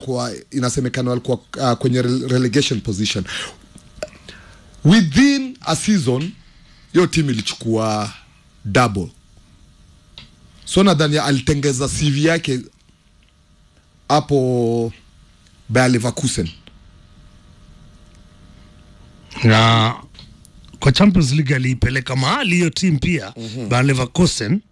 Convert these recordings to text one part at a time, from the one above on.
kwa inasemekana walikuwa uh, kwenye rele- relegation position within a season hiyo timu ilichukua double so nadhani alitengeza cv yake hapo Bayer Leverkusen na kwa Champions League aliipeleka mahali hiyo timu pia mm-hmm. Bayer Leverkusen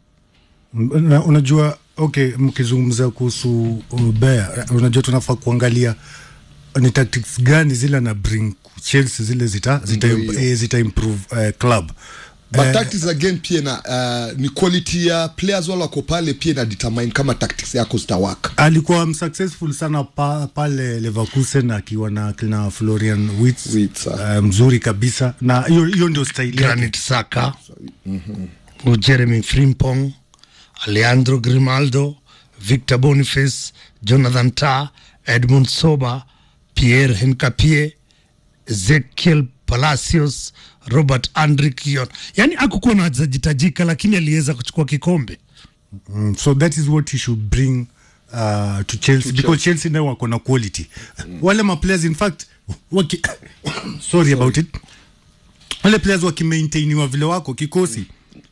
Na, unajua okay, mkizungumza kuhusu uh, Bayer, unajua tunafaa kuangalia ni tactics gani zile na bring Chelsea zile zita zita, Ndio hiyo. eh, zita improve uh, club but Eh, tactics again pia na uh, ni quality ya players wale wako pale pia ina determine kama tactics yako zitawaka alikuwa msuccessful sana pa, pale Leverkusen akiwa na kina Florian Wirtz Wirtz, ah. uh, mzuri kabisa na hiyo hiyo ndio style yake Granit Xhaka mm-hmm. Jeremy Frimpong Alejandro Grimaldo Victor Boniface Jonathan Tah Edmund Soba Pierre Hincapie Ezekiel Palacios Robert Andre Kion yani akukuwa na wachezaji tajika lakini aliweza kuchukua kikombe Mm, so that is what he should bring uh, to Chelsea because Chelsea nayo wako na quality wale ma players in fact waki, sorry about it wale players wakimaintainiwa vile wako kikosi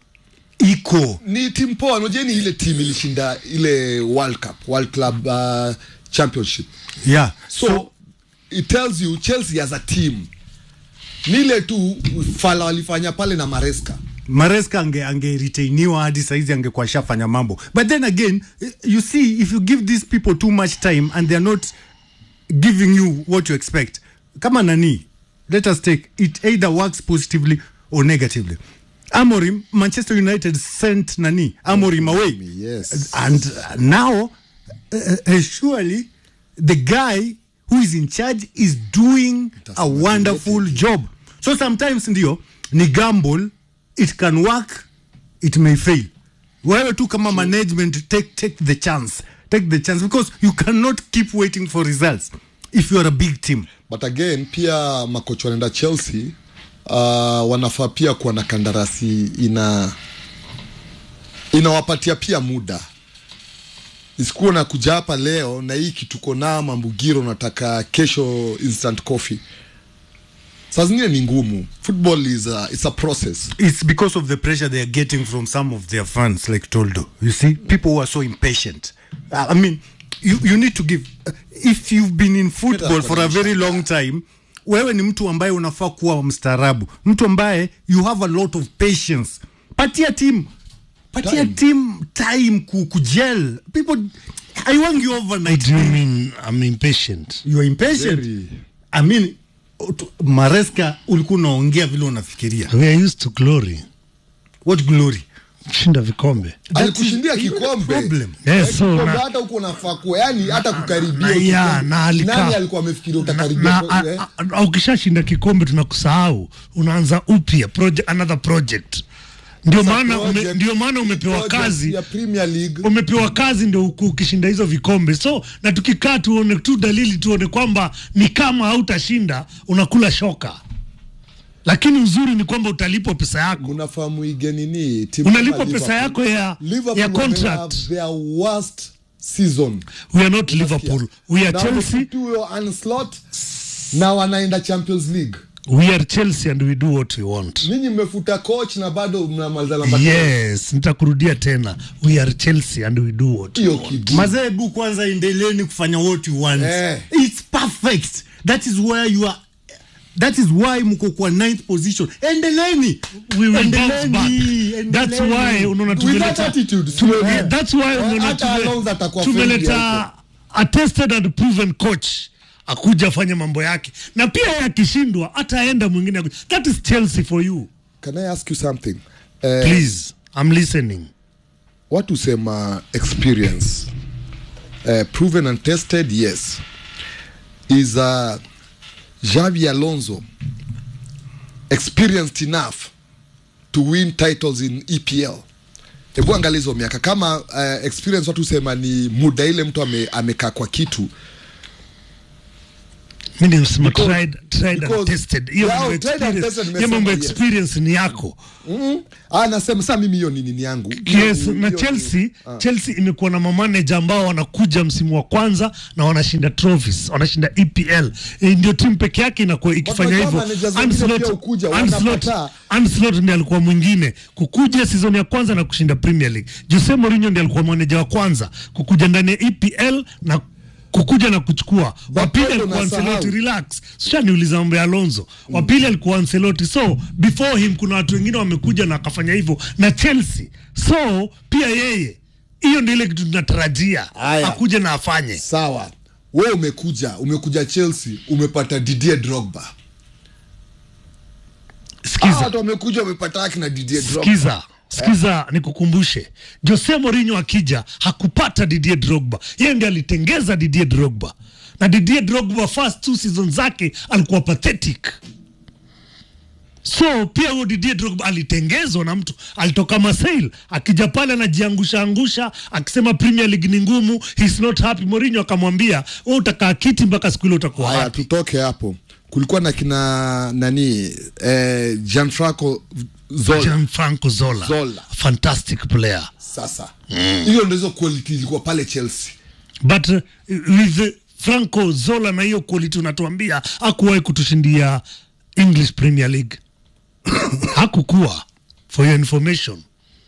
iko ni timu poa unajua ni ile timu ilishinda ile world cup world club uh, championship yeah so, it tells you chelsea as a team ni ile tu fala walifanya pale na maresca Maresca ange angeretainiwa hadi saizi angekuwa shafanya mambo but then again eh, you see if you give these people too much time and they're not giving you what you expect kama nani let us take it either works positively or negatively Amorim Manchester United sent nani Amorim away yes. and uh, now uh, uh, surely the guy who is in charge is doing a wonderful job so sometimes ndio ni gamble it can work it may fail wewe tu kama management take, take the chance take the chance because you cannot keep waiting for results if you are a big team but again pia makocha wanaenda chelsea uh, wanafaa pia kuwa na kandarasi ina inawapatia pia muda isikuwa na kuja hapa leo na hii kituko na mambugiro nataka kesho instant coffee saa zingine ni ngumu football is a, it's a process it's because of the pressure they are getting from some of their fans like toldo you see people who are so impatient uh, i mean you, you need to give uh, if you've been in football for a very long time wewe ni mtu ambaye unafaa kuwa mstaarabu mtu ambaye you have a lot of patience patia team patia Time. team time ku, kujel people aiwangi overnight do you mean I'm impatient you are impatient Very. i mean ut- mareska ulikuwa unaongea vile unafikiria we are used to glory what glory kushinda vikombe alikushindia is- kikombe problem. Yes, Eh, so kikombe na- hata huko unafaa kuwa yani hata kukaribia na- hiyo ya, kikombe. na alikaa- nani alikuwa amefikiria utakaribia na kwa- a- eh? a- a- ukishashinda kikombe tunakusahau unaanza upya proje- another project ndio maana ume, Project- ndio maana umepewa project kazi ya Premier League umepewa kazi ndio uku- ukishinda hizo vikombe so na tukikaa tuone tu dalili tuone kwamba ni kama hautashinda unakula shoka lakini uzuri ni kwamba utalipwa pesa yako unafahamu ige nini timu unalipwa kama pesa yako ya, Liverpool ya wame contract have their worst season we are not liverpool we are Na chelsea wamepitia hiyo onslaught na wanaenda champions league we are chelsea and we do what we want ninyi mmefuta coach na bado mnamaliza namba yes nitakurudia tena we are chelsea and we do what we hiyo want. kidi mazebu kwanza endeleni kufanya what you want Eh. it's perfect that is where you are that is why mko kwa ninth position endeleni we will bounce Endeleni, back endeleni. that's why unaona with that tumeleta attitude tume- siwe- yeah, that's why Eh, unaona hata tume- Alonso atakuwa friendly tumeleta hapo. a tested and proven coach akuja afanye mambo yake na pia yeye akishindwa ataenda mwingine aku- that is chelsea for you can i ask you something Eh, please i'm listening watu sema experience uh, proven and tested yes is uh, Xavi Alonso experienced enough to win titles in EPL hebu angalia hizo miaka kama uh, experience watu sema ni muda ile mtu ame, amekaa kwa kitu mi nimesema Because- tried, tried and because- tested hiyo Yeah, mambo tried and experience- tested hiyo mambo nimesema yes. experience ni yako Mm. Ah, nasema saa mimi hiyo ni nini yangu yes Hiyo- na hiyo- chelsea Ah. chelsea imekuwa na mamaneja ambao wanakuja msimu wa kwanza na wanashinda trophies wanashinda epl e, ndio timu peke yake inakuwa ikifanya unajua hivyo managers wengine Ancelotti- pia hukuja, Ancelotti- wanapata. Ancelotti ndiye alikuwa mwingine kukuja season ya kwanza na kushinda premier league jose mourinho ndiye alikuwa maneja wa kwanza kukuja ndani ya epl na kukuja na kuchukua wapili bado alikuwa unasahau. Ancelotti relax shaniuliza mambo ya Alonso wapili alikuwa Ancelotti so before him kuna watu wengine wamekuja na akafanya hivyo na Chelsea so pia yeye hiyo ndio ile kitu tunatarajia Haya. akuje na afanye sawa we umekuja umekuja chelsea umepata didier drogba Hawa sikiza watu wamekuja wamepata haki na didier drogba sikiza sikiza nikukumbushe Jose Mourinho akija hakupata Didier Drogba yeye ndiye alitengeza Didier Drogba na Didier Drogba first two season zake alikuwa pathetic so pia huyo Didier Drogba alitengezwa na mtu alitoka Marseille akija pale anajiangusha angusha akisema Premier League ni ngumu he's not happy Mourinho akamwambia wewe utakaa kiti mpaka siku ile utakuwa haya happy tutoke hapo kulikuwa na kina nani eh, gianfranco zola Gianfranco Zola, Zola. fantastic player sasa hiyo ndo hizo quality ilikuwa pale chelsea but uh, with uh, Franco Zola na hiyo quality unatuambia hakuwahi kutushindia English Premier League hakukuwa for your information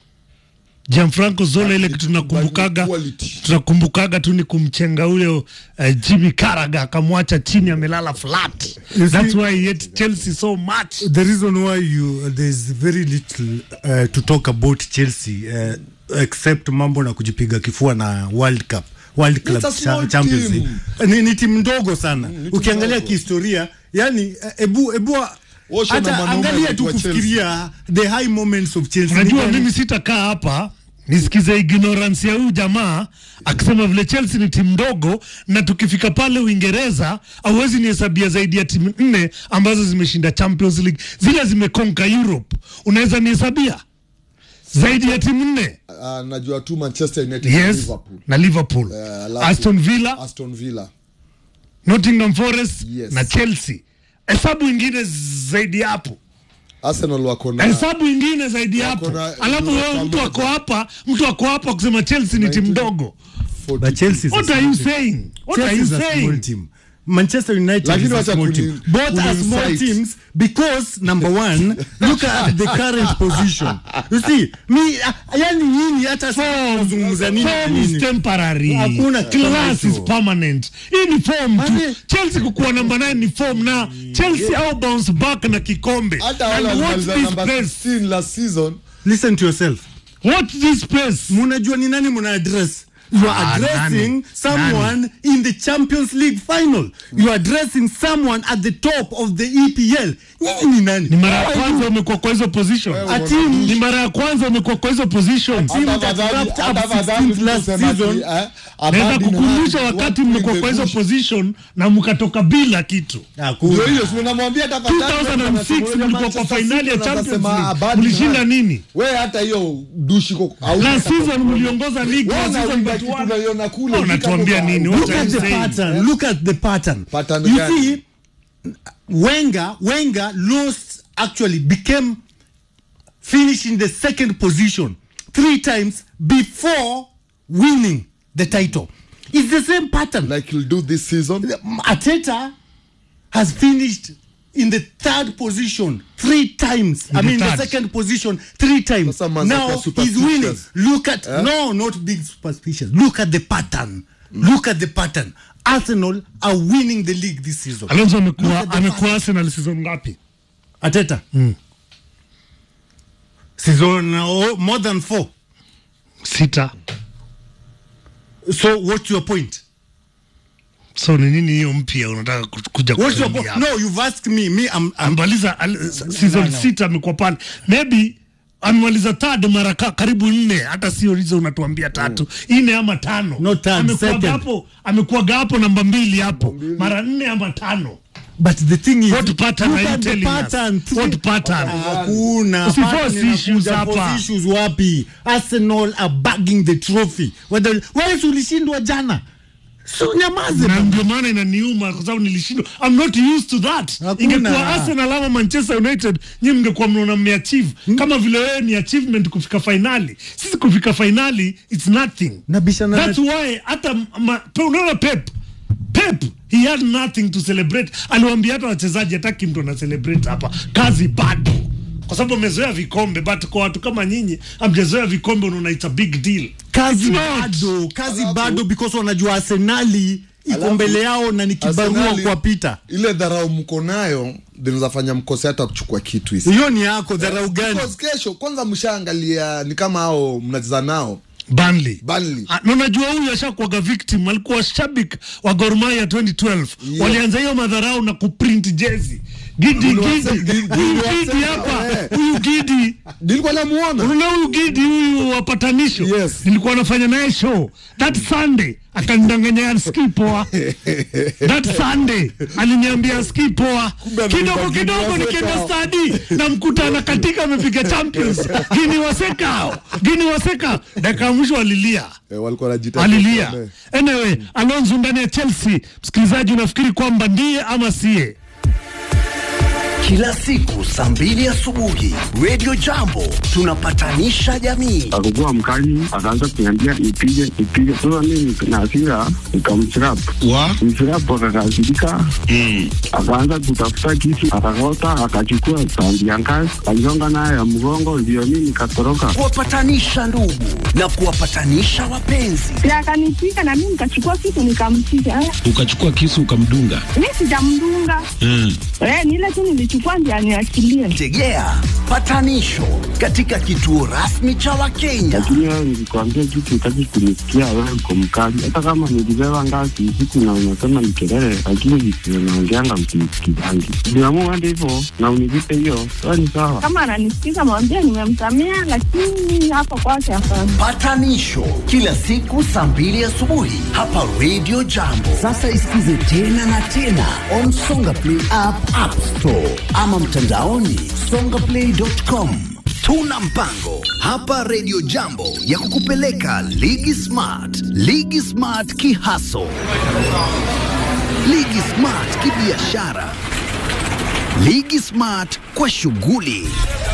Gianfranco Zola ile kitu tunakumbukaga Quality. tunakumbukaga tu ni kumchenga ule uh, Jimmy Carragher akamwacha chini amelala flat You that's see- why he hate Chelsea so much the reason why you there's very little uh, to talk about Chelsea uh, except mambo na kujipiga kifua na World Cup World Club It's a small cha, Champions team. League ni, ni timu ndogo sana ukiangalia ndogo. kihistoria yani eh, ebu ebu Osho na hata mwanaume angalia tu anaitwa kufikiria the high moments of Chelsea unajua Ni- mimi sitakaa hapa nisikize ignorance ya huyu jamaa akisema vile Chelsea ni timu ndogo na tukifika pale Uingereza hauwezi nihesabia zaidi ya timu nne ambazo zimeshinda Champions League zile zimekonka Europe unaweza nihesabia zaidi ya timu nne uh, najua tu manchester united na yes liverpool na Liverpool Eh, alafu- Aston Villa aston villa Nottingham Forest Yes. na Chelsea hesabu ingine zaidi ya hapo arsenal wako na hesabu ingine zaidi ya hapo Wako na- alafu wewe wako mtu moja. ako hapa mtu ako hapa kusema Chelsea ni timu ndogo 42. But Chelsea is a What are small you team. saying? What are Chelsea you is a small saying? team. Manchester United Lakini is a wacha small kuni- team. Both are kuni small incite. teams because number one, look at the current position. You see, me, uh, yani nyinyi hata kuzungumza nini na Form is nini. temporary. Hakuna kitu kama Class hicho. is permanent. Hii ni form tu. Mane- Chelsea kukuwa namba 9 ni form na Chelsea au bounce back na kikombe. hata wale And watch walimaliza this namba place. 16 last season Listen to yourself. Watch this place. Munajua ni nani muna address? You are Ah, addressing nani? someone in the Champions League final. You are addressing someone at the top of the EPL. Nyinyi ni nani? Ni mara ya kwanza umekuwa kwa hizo position. Wewe A team Ni mara ya kwanza umekuwa kwa hizo position. team Hata that afadhali- wrapped up hata afadhali 16th last tuseme ati, season. eh, Naweza Aberdeen kukumbusha had wakati one mmekuwa in kwa the hizo bush. position na mkatoka bila kitu. Hakuna. Ndio hiyo, si unamwambia tafadhali, 2006 wewe mlikuwa Manchester kwa finali ya City Champions unasema League. Aberdeen Mlishinda had- nini? wewe hata hiyo dushi ko- hauna Last hata season kwa- mliongoza league Wewe last season unawinda but kitu won. unaiona kule, Oh, unatuambia ukitoka- nini? Look What look are at you the saying? pattern. Look at the pattern. Pattern you gani? see, Wenger, Wenger lost actually became finished in the second position three times before winning the title. It's the same pattern. like you'll do this season Ateta has finished in the third position three times. I the mean, the third. second position three times. Sasa manze Now kwa he's superstitious. winning. Look at no, not big superstitions. Look at the pattern. Look at the pattern. Arsenal are winning the league this season. Alonso Look amekuwa at the amekuwa Arsenal season ngapi? Ateta. Season oh, more than four. Sita. So what's your point? So ni nini hiyo mpya unataka ku- kuja What's your kutuambia point? hapa? No, you've asked me. Me, I'm, I'm Amemaliza al- season sita amekuwa pale. Maybe amemaliza third mara ka, karibu nne hata sio hizo unatuambia tatu nne ama tano No, third, amekuwa second. hapo amekuwa hapo namba mbili hapo mara nne ama tano But the thing is, What pattern look are you at the telling us? pattern. What pattern? Hakuna Usiforce pattern inakuja, issues hapa. force issues wapi? Arsenal are bagging the trophy. Whether wewe si ulishindwa jana so nyamaze na bana. ndio maana inaniuma kwa sababu nilishindwa I'm not used to that Hakuna. ingekuwa Arsenal ama Manchester United nyinyi mngekuwa mnaona mmeachieve kama vile wewe ni achievement kufika finali sisi kufika finali it's nothing Nabishana na- that's why hata ma- pe- unaona Pep Pep he had nothing to celebrate aliwaambia hata wachezaji hataki mtu ana celebrate hapa kazi bado kwa sababu amezoea vikombe but kwa watu kama nyinyi amjazoea vikombe unaona it's a big deal kazi It's not. bado kazi Alafu- bado because wanajua arsenali iko Alafu- mbele yao na ni kibarua Arsenali, kuwapita ile dharau mko nayo zinaweza fanya mkose hata kuchukua kitu hisi hiyo ni yako dharau gani Because kesho kwanza mshaangalia ni kama hao mnacheza nao Burnley. Burnley. Ah, na unajua huyu ashakuwaga victim alikuwa shabik wa Gor Mahia 2012 Yeah. walianza hiyo madharau na kuprint jezi gidi Niliwase- gidi nili- huyu niliwasema, gidi hapa eh. huyu gidi nilikuwa namuona unaona huyu gidi huyu wapatanisho Yes. nilikuwa nafanya naye show that sunday akanidanganya ski poa that sunday aliniambia ski poa Kumbe kidogo ameimba kidogo Gini nikienda Waseka. stadi na mkuta anakatika amepiga champions gini wasekao gini waseka dakika ya mwisho alilia eh, walikuwa wanajitahidi alilia kuombe. anyway alonso ndani ya chelsea msikilizaji unafikiri kwamba ndiye ama siye Kila siku saa mbili asubuhi Radio Jambo tunapatanisha jamii. akakuwa mkali, akaanza kuniambia nipige nipige. Sasa mimi na hasira nikamchirap wa mchirap, akakasirika akaanza kutafuta kisu, akakota, akachukua tandi ya ngazi, aligonga nayo ya mgongo, ndio mimi nikatoroka. Kuwapatanisha ndugu na kuwapatanisha wapenzi. na akanipiga na mimi nikachukua kitu nikampiga. Eh, ukachukua kisu ukamdunga Mi sijamdunga mm. eh, ni ile tu nilichukua ndio aniachilie. Tegea patanisho katika kituo rasmi cha Wakenya. Lakini wewe nilikwambia kitu, utaki kunisikia, wewe uko mkali. Hata kama nilibeba ngazi usiku na unasema ni kelele, lakini visio naongeanga msinisikizangi. Niamua hadi hivyo na univipe hiyo, sawa ni sawa. Kama ananisikiza mwambie nimemsamea, lakini hapa kwake hapana. Patanisho kila siku saa mbili asubuhi hapa Radio Jambo. Sasa isikize tena na tena on Songa Play app, App Store ama mtandaoni songaplay.com. Tuna mpango hapa Radio Jambo ya kukupeleka Ligi Smart, Ligi Smart kihaso, Ligi Smart kibiashara, Ligi Smart kwa shughuli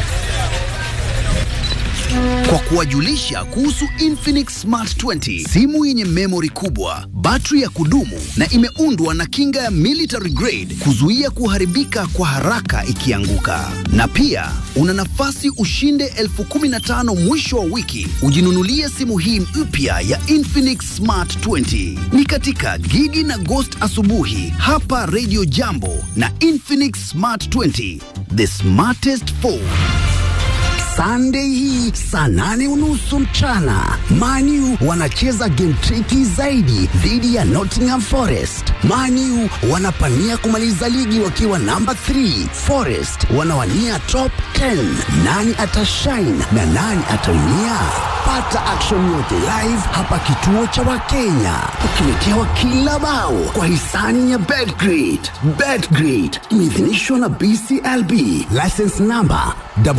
kwa kuwajulisha kuhusu Infinix Smart 20, simu yenye memory kubwa, battery ya kudumu na imeundwa na kinga ya military grade kuzuia kuharibika kwa haraka ikianguka. Na pia una nafasi ushinde elfu kumi na tano mwisho wa wiki ujinunulie simu hii mpya ya Infinix Smart 20. Ni katika Gigi na Ghost asubuhi hapa Radio Jambo na Infinix Smart 20, the smartest phone. Sunday hii saa nane unusu mchana Manu wanacheza game tricky zaidi dhidi ya Nottingham Forest. Manu wanapania kumaliza ligi wakiwa namba 3, Forest wanawania top 10. Nani atashine na nani ataumia? Pata action yote live hapa kituo cha Wakenya, ukiletewa kila bao kwa hisani ya Betgrid. Betgrid imeidhinishwa na BCLB, license number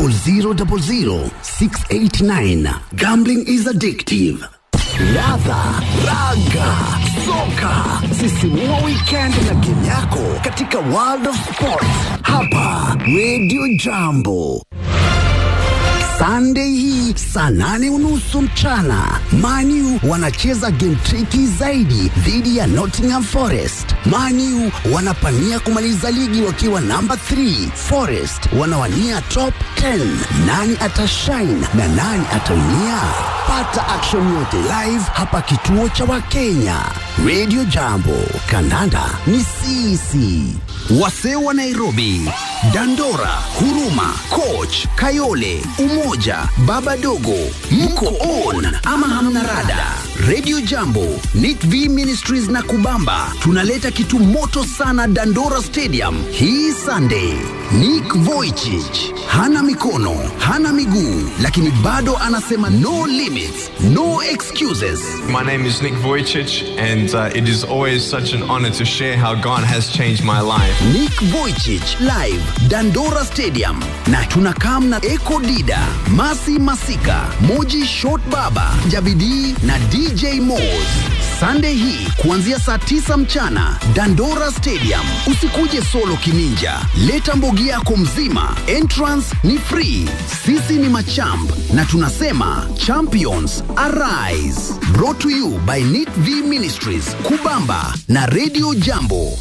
0000689. Gambling is addictive. Ladha, raga, soka, sisimua weekend na game yako katika World of Sports hapa Radio Jambo. Sunday hii saa nane unusu mchana Manu wanacheza game tricky zaidi dhidi ya Nottingham Forest. Manu wanapania kumaliza ligi wakiwa namba 3, Forest wanawania top 10. Nani atashine na nani ataumia? Pata action yote live hapa kituo cha Wakenya. Radio Jambo, kandanda ni sisi. Wasee wa Nairobi, Dandora, Huruma, Coach, Kayole, Umoja, Baba Dogo, mko on ama hamna rada? Radio Jambo, Nit V Ministries na Kubamba tunaleta kitu moto sana Dandora Stadium hii Sunday. Nick Vujicic hana mikono, hana miguu, lakini bado anasema no limits, no excuses. My name is Nick Vujicic, and uh, it is always such an honor to share how God has changed my life. Nick Vujicic live Dandora Stadium na tunakam na Eko Dida, Masi Masika, Moji Short Baba, Jabidi na DJ Moz. Sunday hii kuanzia saa tisa mchana Dandora Stadium. Usikuje solo kininja, leta mbogi yako mzima. Entrance ni free. Sisi ni machamp na tunasema champions arise. Brought to you by Nit V Ministries, Kubamba na Radio Jambo.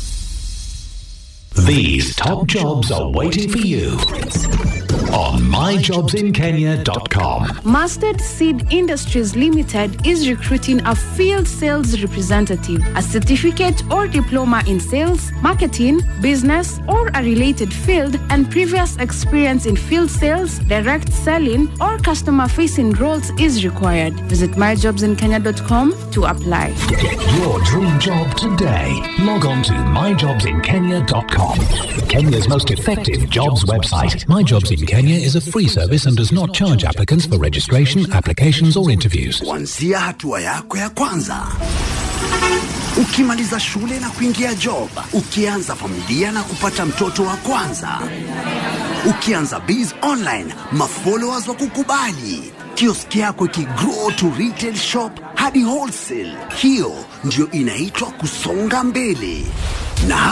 These top jobs are waiting for you on myjobsinkenya.com. Mustard Seed Industries Limited is recruiting a field sales representative, a certificate or diploma in sales, marketing, business, or a related field, and previous experience in field sales, direct selling, or customer facing roles is required. Visit myjobsinkenya.com to apply. Get your dream job today. Log on to myjobsinkenya.com. Kenya's most effective jobs website. My Jobs in Kenya is a free service and does not charge applicants for registration, applications, or interviews. kuanzia hatua yako ya kwanza ukimaliza shule na kuingia job ukianza familia na kupata mtoto wa kwanza ukianza biz online mafollowers wa kukubali kioski yako ikigrow to retail shop hadi wholesale hiyo ndio inaitwa kusonga mbele na